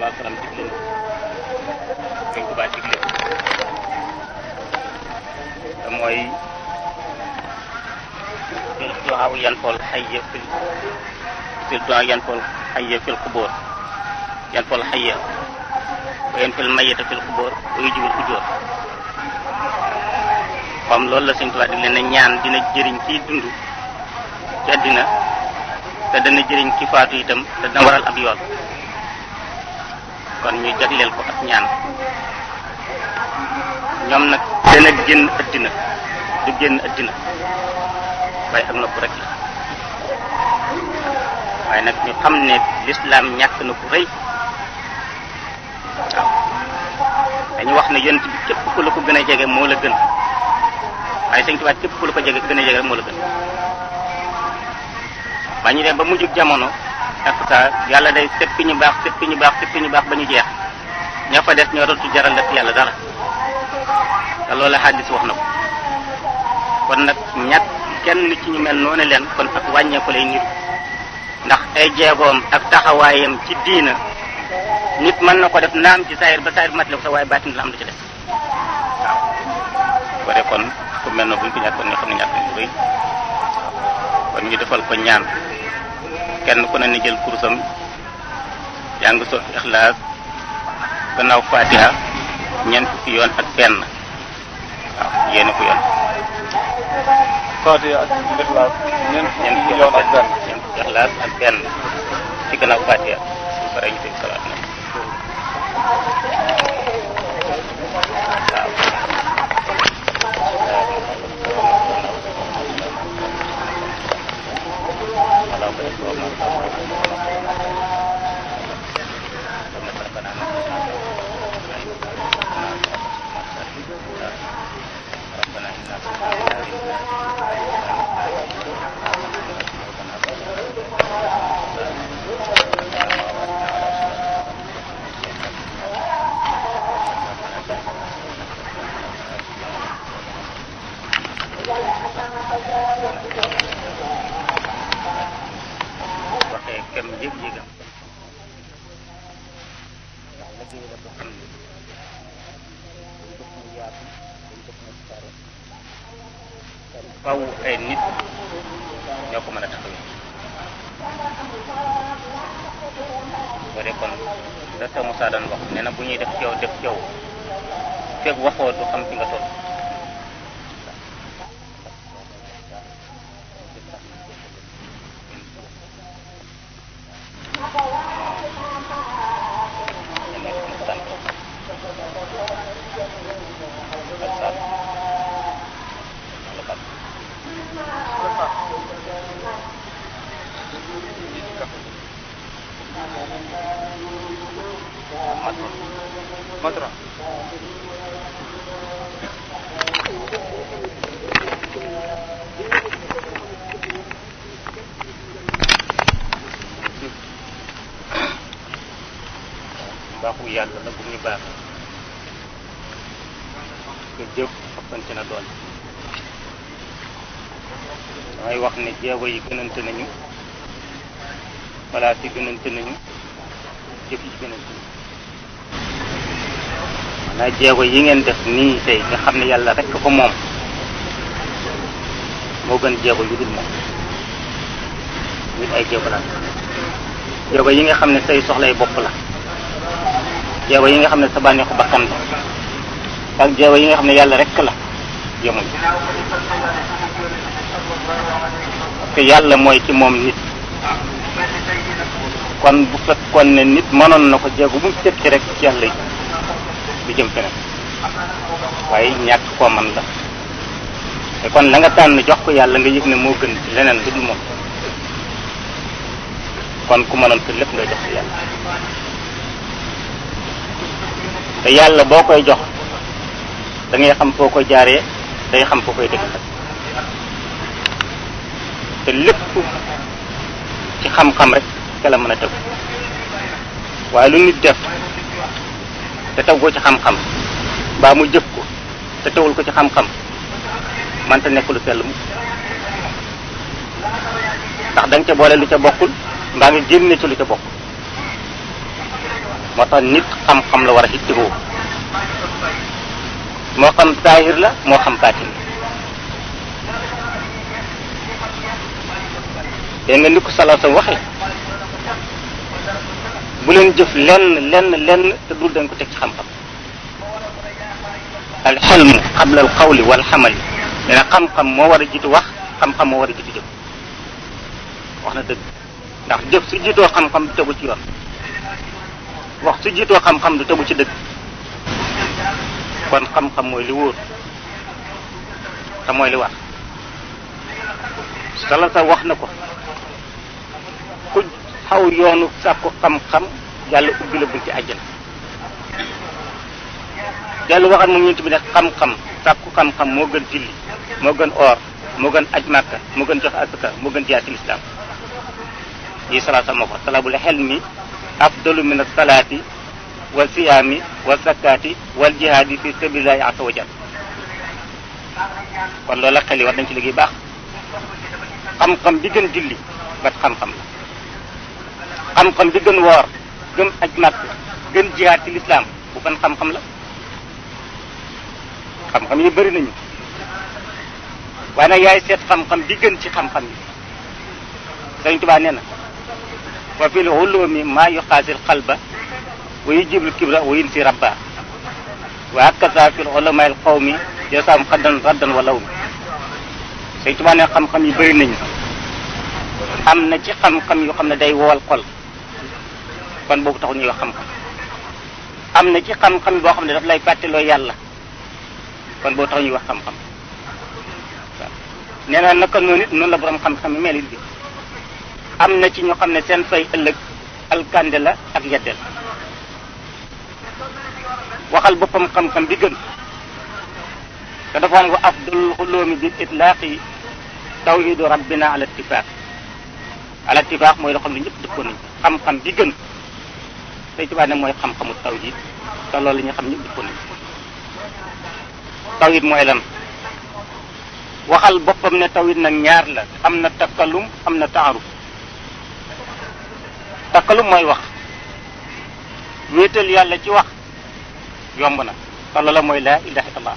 salaa salaam digle na dañ ko baa digle te mooy fil duwaaw yan fol xayya fil fil duwaaw yan fol xayya fil xubóor yan fol xayya wa yan fil mayita fil xubóor wa yujibul ujóor comme loolu la Sëñ Tuubaa digle ne ñaan dina jëriñ kiy dund ci àddina te dana jëriñ ki faatu itam te dana waral ab yoon kon ñu jagleel ko ak ñaan ñoom nag dana génn àddina du génn àddina waaye ak nopp rek la waaye nag ñu xam ne lislaam ñàkk na ku rëy waaw dañu wax ne yonent bi képp ku la ko gën a jege moo la gën waaye Sëñ Tuubaa képp ku la ko jege gën a jege rek moo la gën ba ñu dem ba mujjug jamono ak sa yàlla day seppi ñu baax seppi ñu baax seppi ñu baax ba ñu jeex ña fa des ñoo dootu jaral def yàlla dara te loolu xaddis wax na ko kon nag ñàkk kenn ci ñu mel noonu leen kon ak wàññeeku lay niru ndax ay jeegoom ak taxawaayam ci diina nit mën na ko def naam ci saayir ba saayir matale ko sax waaye baatin la am lu ci des waaw ko de kon ku mel na buñ ko ñàkkoon ñu xam ne ñàkk nañ lu rëy kon ñu defal ko ñaan kenn ku ne ni jël kursam jàng sot ixlaas gannaaw fatiha ñeent fukki yoon ak benn waaw yéene ko yoon Fatiha ak Ixlaas ñeent ñeent fukki fukki yoon ak benn ñeent fukki ixlaas ak benn ci gannaaw fatiha su paree ñu teg salaat na waxee kem yëg-yëgam ndax liggéey la boo xam ne dañ bëgg mu yaatu dañ bëgg mu sare te faw ay nit ñoo ko mën a taxawee boo dee kon da sa Moussa daan wax nee na bu ñuy def ci yow def ci yow fekk waxoo du xam fi nga toll Matra baaxu yàlla la bu ñu baax nga jëf ëppante na doon damay wax ne jeego yi gënante nañu palaas yi gënante nañu jëf yi gënante nañu maanaam jeego yi ngeen def nii tey nga xam ne yàlla rek ko moom moo gën jeego yu dul moom nit ay jeego la jeego yi nga xam ne say soxlay bopp la jeego yi nga xam ne sa bànneexu bakkan la ak jeego yi nga xam ne yàlla rek la yemuñ parce que yàlla mooy ci moom nit kon bu fekkoon ne nit mënoon na ko jeego bu mu teg ci rek ci yàlla yi du jëm feneen waaye ñàkk koo man la te kon la nga tànn jox ko yàlla nga yëg ne moo gën ci leneen lu dul moom kon ku mënoon ko lépp ngay jox ci yàlla te yàlla boo koy jox da ngay xam foo koy jaaree day xam foo koy dëgg te lépp ci xam-xam rek ca la mën a tëgg waaye lu nit def te taw ko ci xam-xam mbaa mu jëf ko te tawul ko ci xam-xam man te nekk lu sell mu ndax da nga ca boole lu ca bokkul mbaa nga génne ci lu ca bokk moo tax nit xam-xam la war a ittihoo moo xam saahir la moo xam baatin dégg nga ni ko salaa sa waxee bu leen jëf lenn lenn lenn te dul dañ ko teg ci xam-xam al xelmu qabla al qawli wal xamali nee na xam-xam moo war a jiitu wax xam-xam moo war a jiitu jëf wax na dëgg ndax jëf su jiitoo xam-xam du tegu ci yoon wax su jiitoo xam-xam du tegu ci dëgg kon xam-xam mooy li wóor te mooy li war sala sa wax na ko ku xaw yoonu sàkku xam-xam yàlla ubbi la bunti àjjana dellu waxat moom ñent bi ne xam-xam sàkku xam-xam moo gën julli moo gën or moo gën aj màkka moo gën jox asaka moo gën jiyaati lislaam yi salaa sa moo ko talabul xelmi afdalu min asalaati wa siyaami wa zakkaati wal jihaadi fi sabilillahi asa wa jal kon loolu la xel yi war nañ ci liggéey baax xam-xam bi gën julli bat xam-xam la xam-xam bi gën woor gën aj màkk gën jihaad ci lislaam bu ban xam-xam la xam-xam yi bëri nañu waaye nag yaay seet xam-xam bi gën ci xam-xam yi Sëriñ Tuubaa nee na wa fil ulumi maa yuqaasil xalba wa yujibul kibra wa yunsi rabba wa hakaza fil ulama al qawmi yasaam xaddan raddan wa lawmi Sëriñ Tuubaa ne xam-xam yi bëri nañu am na ci xam-xam yoo xam ne day wowal xol kon boobu taxul ñuy wax xam-xam am na ci xam-xam boo xam ne daf lay fàtteloo yàlla kon boo tax ñuy wax xam-xam waaw nee na naka noonu it noonu la borom xam-xam yi mel it bi am na ci ñoo xam ne seen fay ëllëg alkande la ak yeddeel waxal boppam xam-xam bi gën te dafa am wa afdalul xuloomi bil itlaaqi tawhidu rabbina ala ittifaq ala ittifaq mooy loo xam ne ñëpp dëppoon nañ xam-xam bi gën tey tubaab ne mooy xam-xamu tawhid te loolu la ñu xam ñëpp dëppoon nañ tawhid mooy lan waxal boppam ne tawhid nag ñaar la am na takkalum am na taaruf takkalum mooy wax wéetal yàlla ci wax yomb na te loola mooy laa ilaha illallah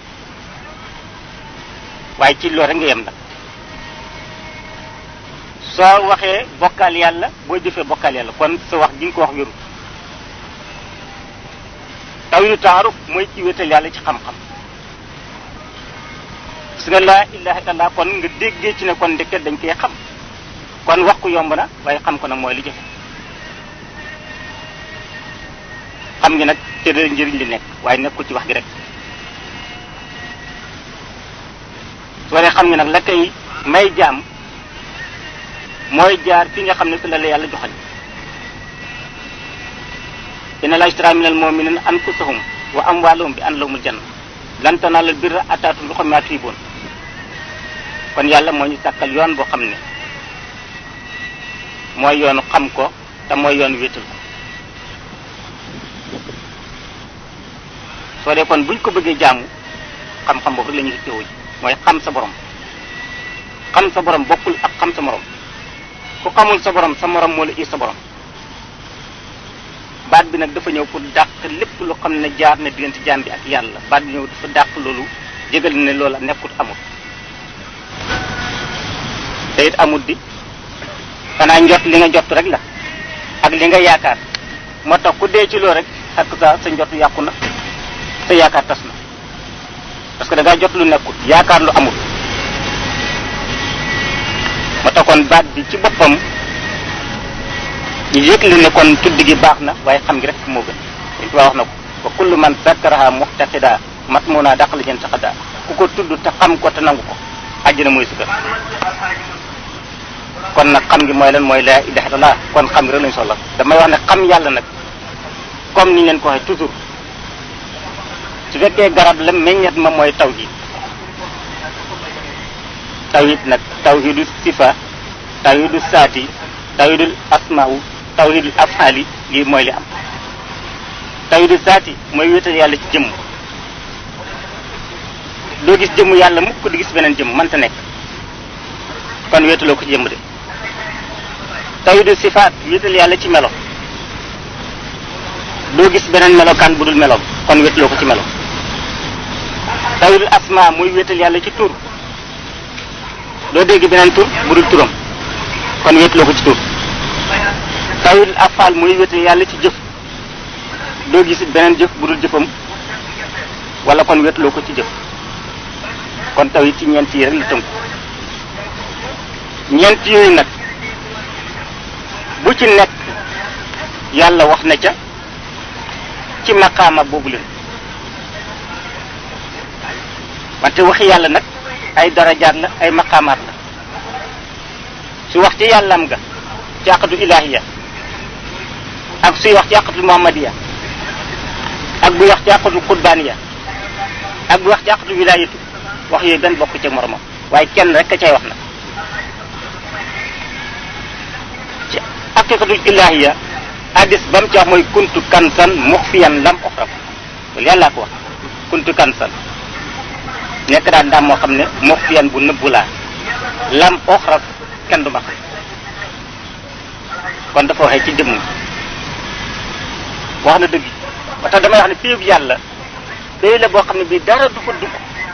waaye ci loolu rek nga yem nag soo waxee bokkaal yàlla boo jëfee bokkaal yàlla kon sa wax ji nga ko wax wéru tawhidu taaruf mooy ci wéetal yàlla ci xam-xam su nga laa ilaha illallah kon nga déggee ci ne kon ndeket dañ koy xam kon wax ko yomb na waaye xam ko nag mooy li jafe xam ngi nag te da njëriñ li nekk waaye nekkul ci wax gi rek soo dee xam ngi nag la koy may jaam mooy jaar fi nga xam ne fi la la yàlla joxañ inna la ishtara minal mu'minina anfusahum wa amwaalahum bi anna lahumul janna lan tanaalul birra hattaa tunfiqu mimmaa tuhibbuun kon yàlla moo ñu sàkkal yoon boo xam ne mooy yoonu xam ko te mooy yoonu wéetal ko soo dee kon buñ ko bëggee jaamu xam-xam boobu rek la ñuy teewoo ji mooy xam sa borom xam sa borom bokkul ak xam sa morom ku xamul sa borom sa morom moo la ii sa borom baat bi nag dafa ñëw pour dàq lépp lu xam ne jaar na diggante jaam bi ak yàlla baat bi ñëw dafa dàq loolu jégal ne loola nekkut amul te it amul di xanaa njot li nga jot rek la ak li nga yaakaar moo tax ku dee ci loolu rek ak sa sa njot yàqu na sa yaakaar tas na parce que da ngaa jot lu nekkut yaakaar lu amul moo tax kon baat bi ci boppam ñu yëgle ne kon tudd gi baax na waaye xam gi rek moo gën dañ ko wax na ko wa kullu man sakkaraha muxtaqida mat moo naa dàqal jën saxada ku ko tudd te xam ko te nangu ko àjjana mooy si kër kon nag xam gi mooy lan mooy laa ilaha illallah kon xam gi rek lañu soxla damay wax ne xam yàlla nag comme ni leen ko waxee toujours su fekkee garab la meññet ma mooy tawhid tawhid nag tawhidu sifa tawhidu saati tawhidul asmaawu tawhidul afali lii mooy li am tawhidu saati mooy wéetal yàlla ci jëmm doo gis jëmm yàlla mukk di gis beneen jëmm mënta nekk kon wéetaloo ko ci jëmm de tawhidu sifaat wéetal yàlla ci melo doo gis beneen melokaan bu dul meloom kon wétloo ko ci melo tawil asma muy wéetal yàlla ci tur doo dégg beneen tur bu dul turam kon wétloo ko ci tur tawil afal muy wéetal yàlla ci jëf doo gis beneen jëf bu dul jëfam wala kon wétloo ko ci jëf kon taw yi ci ñeent yi rek la tënku ñeent yooyu nag bu ci nekk yàlla wax na ca ci maqaama boobu leen wante waxi yàlla nag ay darajaat la ay maqaamaat la su wax ci yàllam ga ci àqatu ilahiya ak suy wax ci àqatu muhammadiya ak buy wax ci àqatu qurbaaniya ak buy wax ci àqatu wilayatu wax yooyu benn bokk ci moromam waaye kenn rek a cay wax nag ci haqiqatul ilahiya hadis ba mu ci wax mooy kuntu kansan muxfiyan lam oxraf loolu yàllaa ko wax kuntu kansan nekk daan daam moo xam ne muxfiyan bu nëbbu laa lam oxraf kenn du ma xam kon dafa waxee ci jëmm wax na dëgg ba tax damay wax ne péyub yàlla péy la boo xam ne bii dara du fa dugg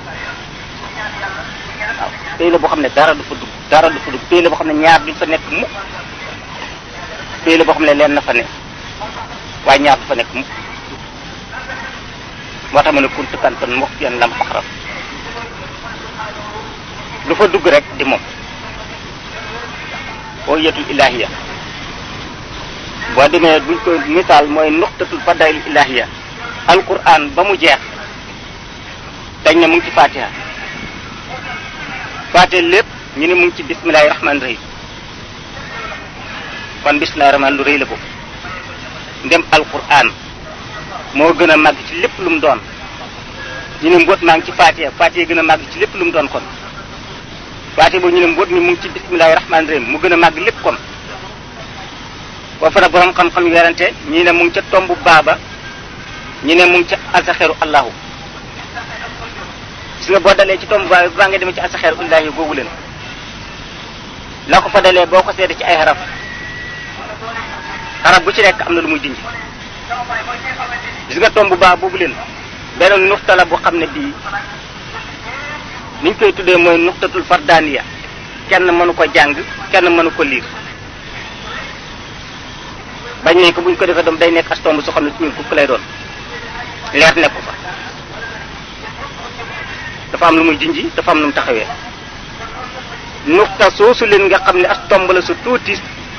waaw péy la boo xam ne dara du fa dugg dara du fa dugg péy la boo xam ne ñaar duñ fa nekk mukk péy la boo xam ne leen na fa ne waaye ñaar du fa nekk mukk moo tax ma ne kuntu kantan mux yan lam faxraf lu fa dugg rek di moom boo yetul ilahiya boo demee buñ ko misaal mooy nuqtatul fadail ilahiya alquran ba mu jeex dañ ne mu ngi ci fatiha fatiha lépp ñu ne mu ngi ci bismillahi rahmaani rahim kon bismillahi rahmaan lu rëy la ko ndem alquran moo gën a màgg ci lépp lu mu doon ñu ne mbóot maa ngi ci fatiha fatiha gën a màgg ci lépp lu mu doon kon fatiha boobu ñu ne mbóot mi mu ngi ci bismillahi rahmaani rahim mu gën a màgg lépp kon boo fa nag borom xam-xam yu werante ñii ne mu ngi ca tombu baaba ñi ne mu ngi ca asaxeeru allahu gis nga boo dalee ci tombu baaba baa nga demee ci asaxeeru illahi googu leen la ko fa dalee boo ko seede ci ay xaraf xaraf bu ci nekk am na lu muy junj gis nga tombu baa boobu leen benn nuxta la bu xam ne bii niñ koy tuddee mooy nuxtatul fardaniya kenn mënu ko jàng kenn mënu ko liir bañ nañ ko buñ ko defee doom day nekk as tomb soo xam ne ci ñun kukk lay doon leer nekku fa dafa am lu muy junji dafa am lu mu taxawee nuxta soosu leen nga xam ne as tomb la su tuuti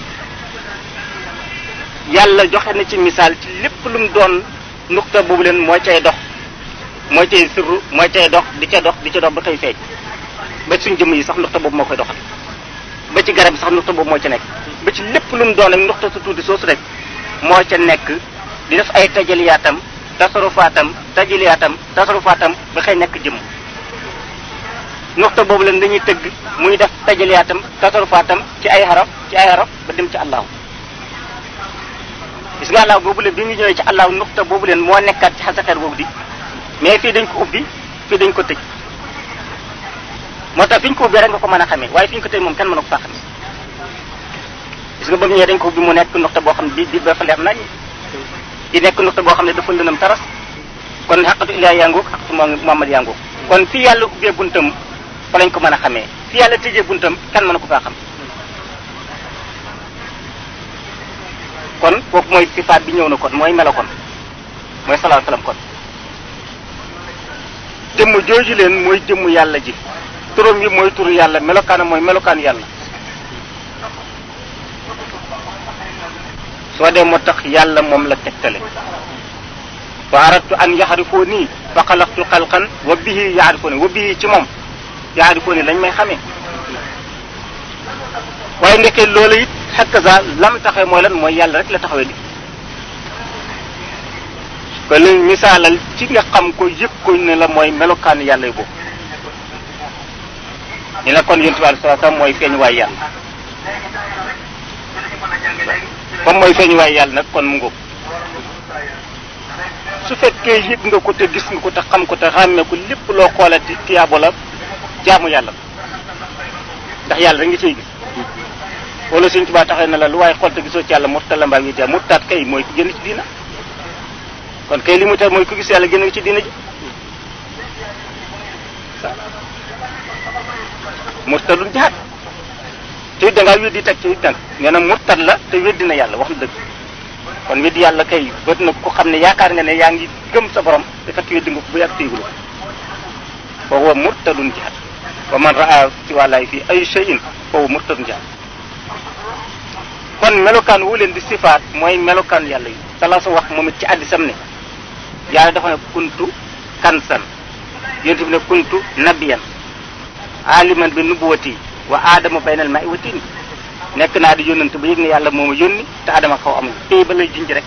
yàlla joxe na ci misaal ci lépp lu mu doon nuxta boobu leen mooy cay dox mooy cay sirru mooy cay dox di ca dox di ca dox ba koy feeñ ba suñ jëmm yi sax nuxta boobu moo koy doxal ba ci garab yi sax nuxta boobu moo ca nekk ba ci lépp lu mu doon rek nuxta su tuuti soosu rek moo ca nekk di def ay tajaliyaatam tasarufaatam tajaliyaatam tasarufaatam ba xëy nekk jëmm nuxta boobu leen dañuy tëgg muy def tajaliyaatam tasarufaatam ci ay xaraf ci ay xaraf ba dem ci allahu gis nga allahu boobu leen bi ñu ñëwee ci allahu nuxta boobu leen moo nekkaat ci xasaxeer boobu di mais fii dañ ko ubbi fii dañ ko tëj moo tax fi ñu ko ubbi rek nga ko mën a xamee waaye fi ñu ko tëj moom kenn mën a ko faa xamee gis nga ba mu ñëwee dañ ko ubbi mu nekk nuxta boo xam ne bii bii dafa leer nañ di nekk nuxta boo xam ne dafa lënam taras kon xaqatu ilahi yaa ngoog xaqatu muhammad yaa ngoog kon fii yàlla ubbee buntam fa lañ ko mën a xamee fii yàlla tëjee buntam kenn mën a ko faa xam kon foofu mooy sifaat bi ñëw na kon mooy melo kon mooy salaahu salaam kon jëmm jooju leen mooy jëmm yàlla ji turam yi mooy turu yàlla melokaanam mooy melokaan yàlla soo dee moo tax yàlla moom la tegtale wa aradtu an yaxarifoo nii fa xalaqtu xalqan wa bihi yaxarifoo nii wa bihi ci moom yaxarifoo nii lañ may xamee waaye ndekkee loolu it xakkaza lam taxawee mooy lan mooy yàlla rek la taxawee di ko li misaalal ci nga xam ko yëg ko ne la mooy melokaan yàlla yi boobu ni la kon yonent bi sallallahu alayhi wasallam mooy feeñ waay yàlla comme mooy feeñ waay yàlla nag kon mu ngóob su fekkee yëg nga ko te gis nga ko te xam ko te xàmmee ko lépp loo xoolati tiyaabo la jaamu yàlla ndax yàlla rek nga ciy gis wala suñ tubaa taxee na la lu waaye xool te gisoo ci yàlla murtala mbaa ngi jaam murtaat kay mooy ku génn ci diina kon kay li mu tar mooy ku gis yàlla génn ci diina ji murtadul jihaad te it da ngaa weddi teg ci it nag nee na murtad la te weddi na yàlla wax na dëgg kon weddi yàlla kay bët na ko xam ne yaakaar nga ne yaa ngi gëm sa borom te fekk weddi nga ko bu yàgg téegulu fa huwa murtadun jihaad wa man raa ci wàllaay fii ay shay'in fa huwa murtadun jihaad kon melokaan wu leen di sifaat mooy melokaan yàlla yi sala sa wax moom it ci addisam ne yàlla dafa ne kuntu kansan yonent bi ne kuntu nabiyan aliman bi nubuwati wa aadama baynal ma'i wa tiin nekk naa di yónnante ba yëg ne yàlla moo ma yónni te aadama xaw amul tey ba lay junj rek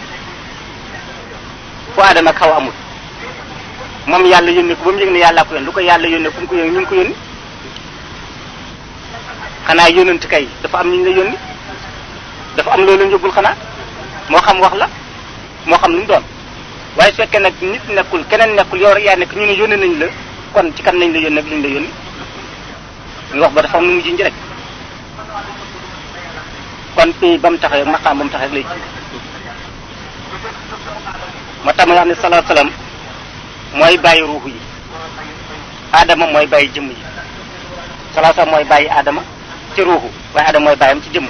fu aadama xaw amul moom yàlla yónni ko ba mu yëg ne yàllaa ko yónni lu ko yàlla yónni fu mu ko yónni ñu ngi ko yónni xanaa yónnante kay dafa am ñu ñu la yónni dafa am loolu njëgul xanaa moo xam wax la moo xam lu mu doon waaye su fekkee nag nit nekkul keneen nekkul yow rek yaa nekk ñu ne yónni nañ la kon ci kan nañ la yónni ak liñ la yónni ñu wax ba dafa am nu mu junj rek kon pays ba mu taxee maqaam ba mu taxee lay ji moo tax ma wax ne salaa salaam mooy bàyyi ruux yi aadama mooy bàyyi jëmm yi salaa salaam mooy bàyyi aadama ci ruuxu waaye aadama mooy bàyyam ci jëmm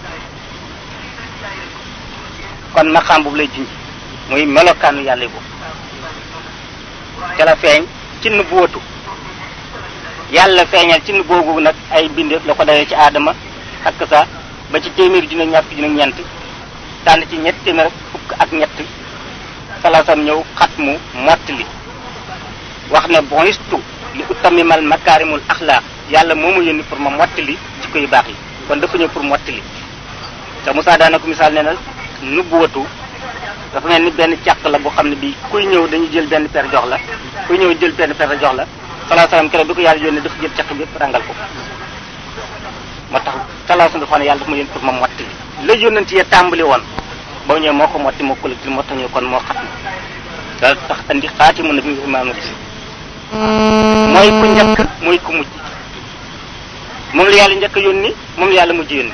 kon maqaam boobu lay junj muy melokaanu yàlla boobu ca la feeñ ci nubuwatu yàlla feeñal ci boobu nag ay bindeef la ko dawee ci aadama ak sa ba ci téeméeri junne ñaar fukki junne ñeent tànn ci ñett téeméer fukk ak ñett salaasam ñëw xatmu mottali wax ne bonistu li utamimal makaarimul axlaaq yàlla moo ma yónni pour ma mottali jikko yu baax yi kon dafa ñëw pour mottali te Moussa daana ko misaal nee na nubuwatu dafa mel ni benn càq la boo xam ne bii kuy ñëw dañuy jël benn per jox la kuy ñëw jël benn per jox la salaa salaam keroog bi ko yàlla yónnee dafa jël càq bi yëpp rangal ko moo tax salaa salaam dafa ne yàlla dafa ma yónni pour ma mottali la yónnanti ya tàmbali woon ba ñëwee moo ko motti moo collectif moo tax ñëw kon moo xat na da tax andi xaati mun na bi imaam bi mooy ku njëkk mooy ku mujj moom la yàlla njëkk yónni moom la yàlla mujj yónni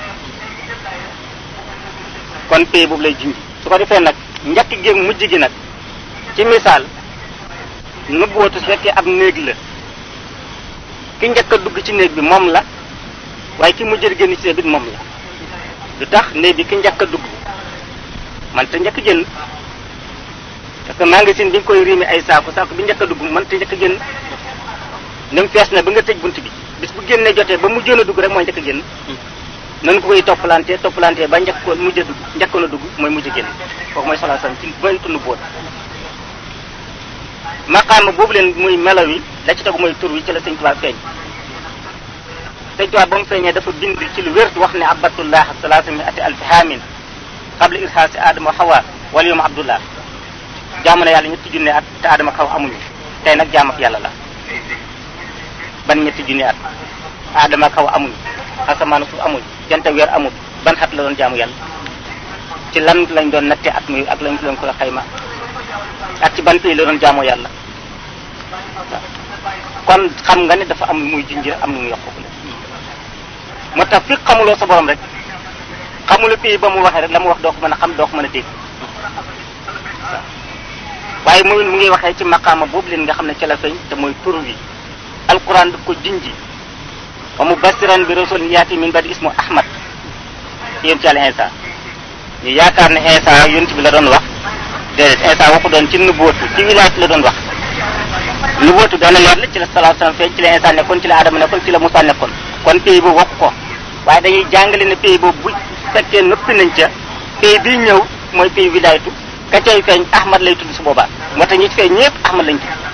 kon pay boobu lay jinji su ko defee nag njëkk gi mujj gi nag ci misaal nubuwatu su fekkee ab néeg la ki njëkk a dugg ci néeg bi moom la waaye ki mujj a génn ci néeg bi moom la lu tax néeg bi ki njëkk a dugg man te njëkk génn parce que magasin bi nga koy riime ay saako saako bi njëkk a dugg man te njëkk génn nem fees na ba nga tëj bunt bi bis bu génnee jotee ba mujjoon a dugg rek mooy njëkk a génn nan ko koy toppalante toppalante ba njëkk ko mujj a dugg njëkkoon a dugg mooy mujj a génn kooku mooy salaa salaam ci bëri tunu boot maqaama boobu leen muy melaw yi la ci tegu mooy tur wi ci la sëñ Tuubaa feeñ sëñ Tuubaa ba mu feeñee dafa bind ci lu wér wax ne abatullah salaasa mi ati alfi haamin xabla irhaasi aadama wa xawa wala yowma abdullah jaamu na yàlla ñetti junne at te aadama xaw amuñu tey nag jaam ak yàlla la ban ñetti junne at aadama xaw amuñu asamaan suuf amuñ jant weer amul ban xat la doon jaamu yàlla ci lan lañ doon natte at muy ak lañ lañ ko xayma ak ci ban pays la doon jaamoo yàlla kon xam nga ne dafa am muy junjër am nu mu yokku moo tax fi xamuloo sa borom rek xamula pays ba mu waxee rek la mu wax doo ko mën a xam doo ko mën a dégg waaye muy mu ngi waxee ci maqaama boobu leen nga xam ne ci la feeñ te mooy tur wi alquran daf ko junji wa mubasiran bi rasul yaati min badi ismu ahmad yéen ci yàlla Insa ñu yaakaar ne Insa yonent bi la doon wax déedéet Insa waxu doon ci nubuwatu ci wilaayat la doon wax nubuwatu doon na leer la ci la salaa salaam feeñ ci la Insa nekkoon ci la Adama nekkoon ci la Moussa nekkoon kon pays boobu waxu ko waaye dañuy jàngale ne pays boobu bu fekkee noppi nañ ca pays bii ñëw mooy pays wilaayatu ka cay feeñ ahmad lay tudd su boobaa moo tax ñi ci feeñ ñëpp ahmad lañ tudd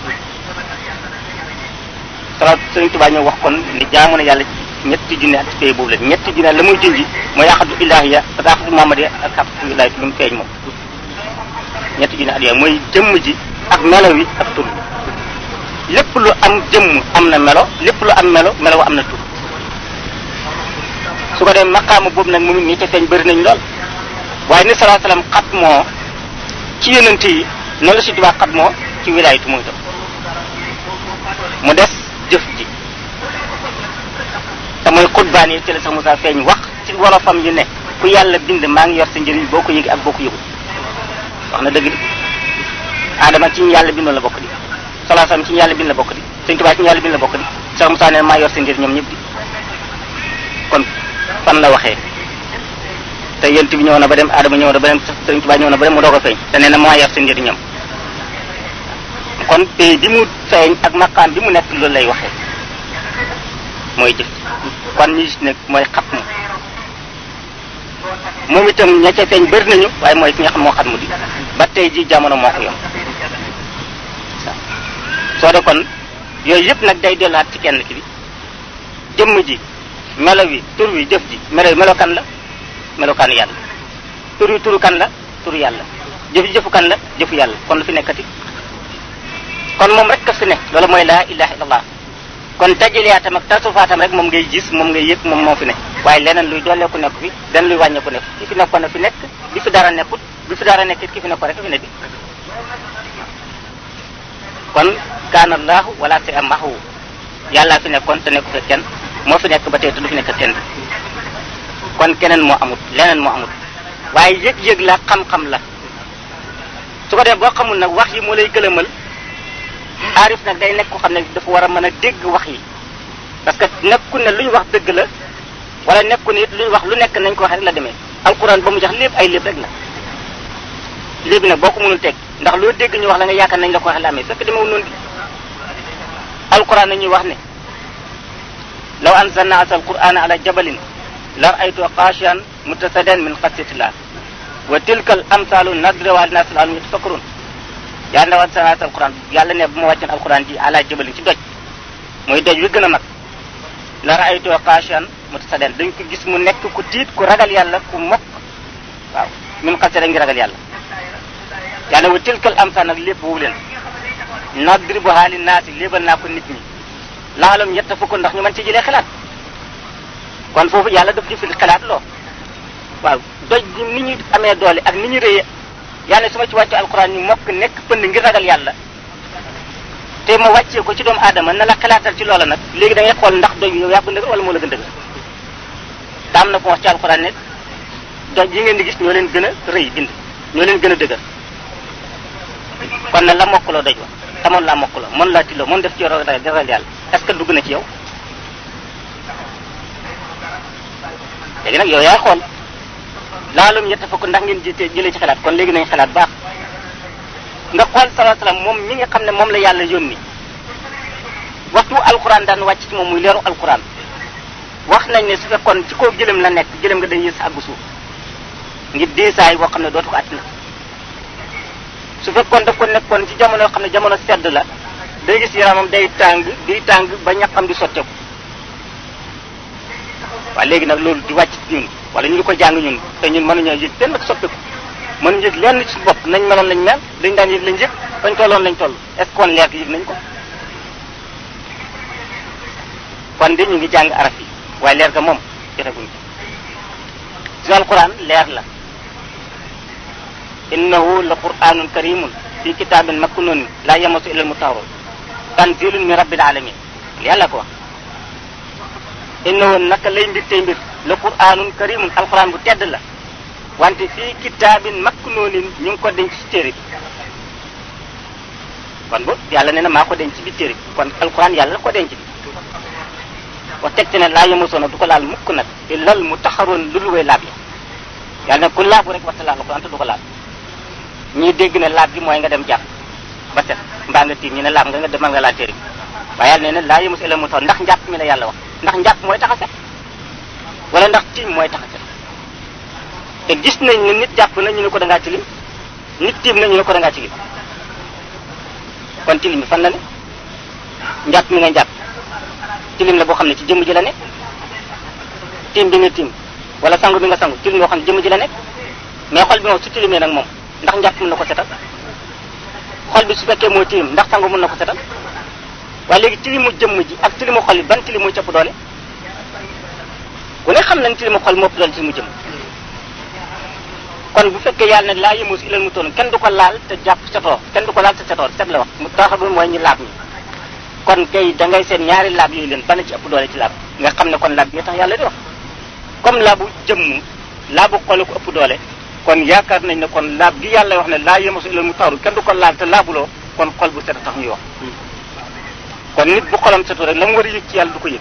salaat sëriñ Tuubaa ñëw wax kon ni jaamu na yàlla ñetti junne at ci pays boobu la ñetti junne la muy junji mooy axadu ilahiya ak axadu muhammad ak axadu wilaayatu lu mu feeñ moom ñetti junne at yooyu mooy jëmm ji ak melo wi ak tur lépp lu am jëmm am na melo lépp lu am melo melo am na tur su ko dee maqaama boobu nag moom ñi ca feeñ bëri nañ lool waaye ni salaa salaam xat moo ci yonent yi noonu la si Tuubaa xat moo ci wilaayatu mooy tam mu des jëf ji te mooy xutbaan yi ci la sax Moussa feeñ wax ci wolofam yu ne ku yàlla bind maa ngi yor sa njëriñ boo ko yëgi ak boo ko yëgul wax na dëgg Adama ci ñu yàlla bindoon la bokk di salaasam ci ñu yàlla bind la bokk di Sëñ Tuubaa ci ñu yàlla bind la bokk di Cheikh Moussa ne maa yor seen ngir ñoom ñëpp di kon fan la waxee te yent bi ñëw na ba dem Adama ñëw na ba dem Sëñ Tuubaa ñëw na ba dem mu doog a feeñ te nee na maa yor seen ngir ñoom kon pay bi mu feeñ ak maqaam bi mu nekk loolu lay waxee mooy jëf kon ñi gis ne mooy xat mu moom itam ña ca feeñ bëri nañu waaye mooy ki nga xam moo xat mu di ba tey ji jamono moo ko yom soo de kon yooyu yëpp nag day delluwaat ci kenn ki bi jëmm ji melo wi tur wi jëf ji melo wi melokan la melokaanu yàlla tur wi turu kan la turu yàlla jëf ji jëfu kan la jëfu yàlla kon lu fi nekkati kon moom rek ka fi ne loolu mooy laa ilaha illallah kon tajiliyaatam ak tasufaatam rek moom ngay gis moom ngay yëg moom moo fi ne waaye leneen luy dooleeku nekk fi leneen luy wàññeeku nekk ki fi nekkoon na fi nekk bi fi dara nekkut bi fi dara nekkit ki fi nekkoon rek fi ne di kon kaana allahu wala si am maxu yàllaa fi nekkoon te nekku fi kenn moo fi nekk ba tey te du fi nekk kenn kon keneen moo amut leneen moo amut waaye yëg-yëg la xam-xam la su ko dee boo xamul nag wax yi moo lay gëlëmal aarif nag day nekk ko xam ne dafa war a mën a dégg wax yi parce que nekku ne lu ñu wax dëgg la wala nekku ne it lu ñu wax lu nekk nañ ko wax rek la demee alquran ba mu jax lépp ay lépp rek la léegi nag boo ko mënul teg ndax loo dégg ñu wax la nga yaakaar nañ la ko waxee la amee fekk demewul noonu di alquran nañuy wax ne law anzalna asal qur'ana ala jabalin la ra'aytu xaashiyan mutasaddian min xasyatillah wa tilka al amsalu nadribuha linnaasi la'allahum yatafakkarun yaa ndaw anzalna asal qur'an yàlla ne bu ma wàccoon alquran ji ala jabalin ci doj mooy doj wi gën a mag la ra'aytu xaashiyan mutasaddian dañ ko gis mu nekk ku tiit ku ragal yàlla ku mokk waaw min xasya ngi ragal yàlla yàlla wa tilkal amsal nag lépp woowu leen nadribuha linnaasi léebal naa ko nit ñi laalam yetta fukk ndax ñu mën ci jëlee xalaat kon foofu yàlla daf jëfil xalaat loo waaw doj ni ñu amee doole ak ni ñu rëyee yàlla su ma ci wàcce alquran ñu mokk nekk pënd ngir ragal yàlla te ma wàccee ko ci doomu aadama na la xalaatal ci loola nag léegi da ngay xool ndax doj yow yaa ko ndëgër wala moo la gën dëgër te am na ko wax ci alquran ne doj yi ngeen di gis ñoo leen gën a rëy bind ñoo leen gën a dëgër kon nag la mokkaloo doj wa tamoon laa mokkaloo mën laa tilloo mën def ci ragal yàlla est-ce que dugg na ci yow léegi nag yow yaay xool laalum ñett fukk ndax ngeen jité jëlee ci xalaat kon léegi nañ xalaat baax nga xool sallallahu alayhi wasallam moom mi nga xam ne moom la yàlla yónni waxtu alquran daan wàcc ci moom muy leeru alquran wax nañ ne su fekkoon ci kaw gëlëm la nekk gëlëm nga day yës àggu suuf ngir diisaay boo xam ne dootu ko àttina su fekkoon daf ko nekkoon ci jamono yoo xam ne jamono sedd la day gis yaramam day tàng day tàng ba ñaqam di sotteeku waaye léegi nag loolu di wàcc ñun wala ñu ngi ko jàng ñun te ñun mënuñoo yëg benn ak soppeeku mënuñu yëg lenn ci bopp nañ meloon lañ mel dañ daan yëg lañ yëg fañ tolloon lañ toll est ce que kon leer gi yëg nañ ko kon de ñu ngi jàng araf yi waaye leer ga moom jotaguñ ko si alquran leer la innahu la qur'anun karimun fi kitabin maknun la yamasu illa almutahharun tanzilun min rabbil alamin yàlla ko wax innahu naka lay mbir tey mbir la qur'anun karimun alquran bu tedd la wante fii kitabin maknunin ñu ngi ko denc ci téere bi kon bu yàlla nee na maa ko denc ci biir téere bi kon alquran yàlla la ko denc bi wax teg ci ne laa yamasoona du ko laal mukk nag illa almutahharun lu lu way laab ya yàlla ne ku laabu rek waxta laal alquran te du ko laal ñii dégg ne laab gi mooy nga dem jàpp ba set mbaa nga tiim ñu ne laab nga nga demal nga laal téere bi waaye yàlla nee na laa yemus ila mu tax ndax njàpp mi la yàlla wax ndax njàpp mooy tax a set wala ndax tiim mooy tax a set te gis nañ ne nit jàpp na ñu ne ko da ngaa tilim nit tiim na ñu ne ko da ngaa tilim kon tilim bi fan la ne njàpp mi nga njàpp tilim la boo xam ne ci jëmm ji la nekk tiim bi nga tiim wala sangu bi nga sangu tilim boo xam ne jëmm ji la nekk mais xol bi moom su tilimee nag moom ndax njàpp mën na ko setal xol bi su fekkee moo tilim ndax sangu mën na ko setal waaye léegi tilimu jëmm ji ak tilimu xol bi ban tilim muy cëpp doole ku ne xam nañ tilimu xol moo ëpp doole tilimu jëmm kon bu fekkee yàlla ne laa yemus ilal mu toon kenn du ko laal te jàpp setoo kenn du ko laal te setoo set la wax mu tax bi mooy ñu laab ñi kon kay da ngay seen ñaari laab yooyu leen bana ci ëpp doole ci laab nga xam ne kon laab bi tax yàlla di wax comme laabu jëmm laabu xol ko ëpp doole kon yaakaar nañ ne kon laab gi yàlla wax ne laa yemasu ilal mu taru kenn du ko laal te laabuloo kon xol bu set tax ñuy wax kon nit bu xolam setu rek la mu war a yëg ci yàlla du ko yëg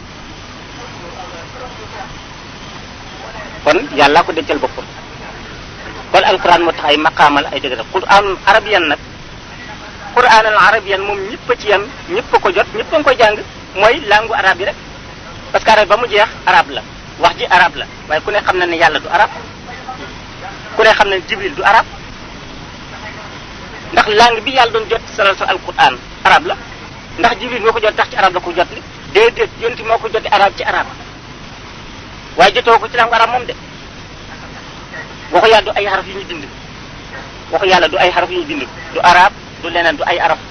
kon yàllaa ko dencal boppam kon alquran moo tax ay maqaamal ay dëgg def quran arabiyan nag quran al arabiyan moom ñëpp a ci yam ñëpp a ko jot ñëpp a ngi koy jàng mooy langue arabe yi rek parce que arabe ba mu jeex arabe la wax ji arabe la waaye ku ne xam na ne yàlla du arab ku ne xam ne jibril du arab ndax langue bi yàlla doon jot salal sa alquran arab la ndax jibril moo ko jot tax ci arab la ko jot li déedéet yonti moo ko joti arab ci arab waaye jotoo ko ci langue arab moom de waxu yàlla du ay xaraf yu ñu bind waxu yàlla du ay xaraf yu ñu bind du arab du leneen du ay arab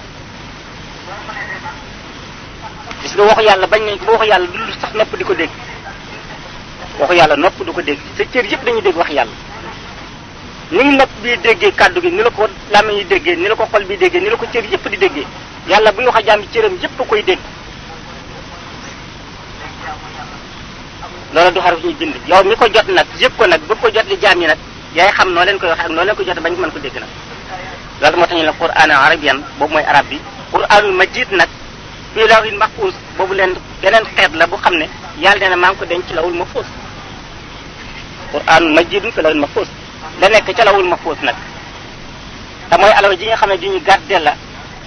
gis nga waxu yàlla bañ nañ ko ba waxu yàlla du sax nopp di ko dégg waxu yàlla nopp du ko dégg sa cër yëpp dañuy dégg wax yàlla ni ngi nopp bii déggee kàddu gi ni la ko làmmiñ yi déggee ni la ko xol bi déggee ni la ko cër yëpp di déggee yàlla buy wax a jaam bi cëram yëpp a koy dégg loola du xaraf ñuy bind yow mi ko jot nag yëpp ko nag bëgg ko jot li jaam yi nag yaay xam noo leen koy waxe ak noo leen ko jot bañ mën ko dégg nag loolu moo tax ñu ne quran arabiyan boobu mooy arab bi quranul majid nag fii lawhil mahfuz boobu leen beneen xeet la bu xam ne yàlla nee na maa ngi ko denc ci lawul mahfuz quranul majidun fi lawhil mahfuz la nekk ca lawul mahfuz nag te mooy alawa ji nga xam ne di ñu gardé la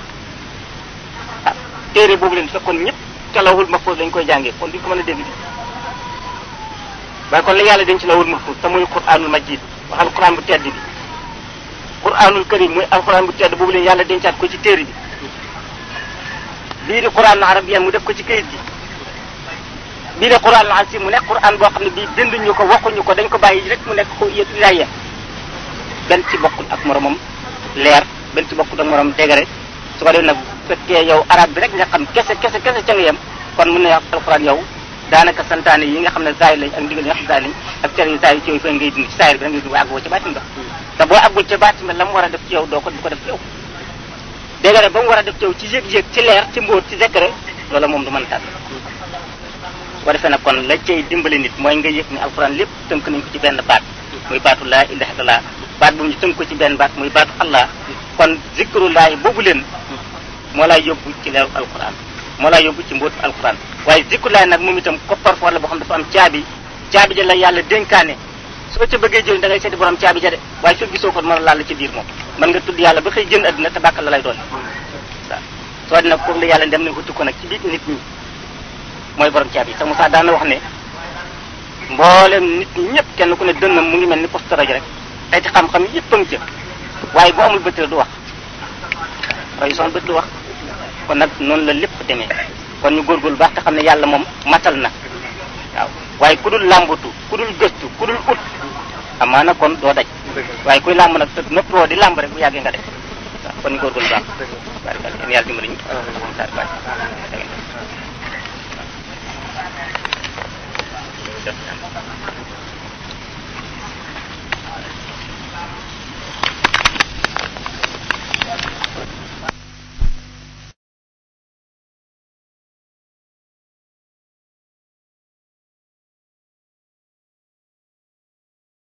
ah téere boobu leen fekkoon ñëpp ca lawul mahfuz lañ koy jàngee kon duñ ko mën a dégg di waaye kon la yàlla denc lawul mahfuz te muy quranul majid waxal quran bu tedd bi quranul karim muy alquran bu tedd boobu leen yàlla dencaat ko ci téere bi bii di quran arabiyan mu def ko ci kayit gi bii di quran asim mu nekk quran boo xam ne bii binduñu ko waxuñu ko dañ ko bàyyi rek mu nekk ko yaya benn ci bokkul ak moromam leer benn ci bokkul ak moromam dégare su ko def nag fekkee yow arab bi rek nga xam kese kese kese ca nga yem kon mun na alquran yow daanaka santaane yi nga xam ne zaay lañ ak ndigal yi nga xam zaay lañ ak tere yu zaay yi ci yow fa ngay dund ci saayir bi da ngay dund waaye àggoo ca baatin ba te boo àggul ca baatin ba la mu war a def ci yow doo ko du ko def ci yow dégg nga ba mu war a def ci yow ci yëg-yëg ci leer ci mbóot ci secret loola moom du mën tàgg su ko defee nag kon la cay dimbali nit mooy nga yëg ni alxuraan lépp tënk nañ ko ci benn baat muy baatu laa ilaha illallah baat bu ñu tënk ko ci benn baat muy baatu allah kon zikrullahi boobu leen moo lay yóbbu ci leeru alxuraan moo lay yóbbu ci mbóotu alxuraan waaye zikrullahi nag moom itam coffre-fort la boo xam dafa am caabi caabi ja la yàlla dénkaane soo ca bëggee jël da ngay seeti borom caabi ja de waaye soo gisoo ko mën a laal ci biir moom mën nga tudd yàlla ba xëy jënd adduna te bàkkal la lay doon waaw soo dina foofu la yàlla dem nañ ko ko nag ci biir nit ñi mooy borom caabi te Moussa daana wax ne mboolem nit ñi ñëpp kenn ku ne dënnam mu ngi mel ni poste rajo rek ay ci xam-xam yëpp a ngi ca waaye bu amul bët du wax waaye son bët du wax kon nag noonu la lépp demee kon ñu góorgóorlu baax te xam ne yàlla moom matal na waaw waaye ku dul làmbatu ku dul gëstu ku dul ut amaana kon doo daj waaye kuy làmb nag te noppoo di làmb rek bu yàggee nga def waaw kon ñu góorgóorlu baax barikal yéen yàlla dimbali ñu saar baax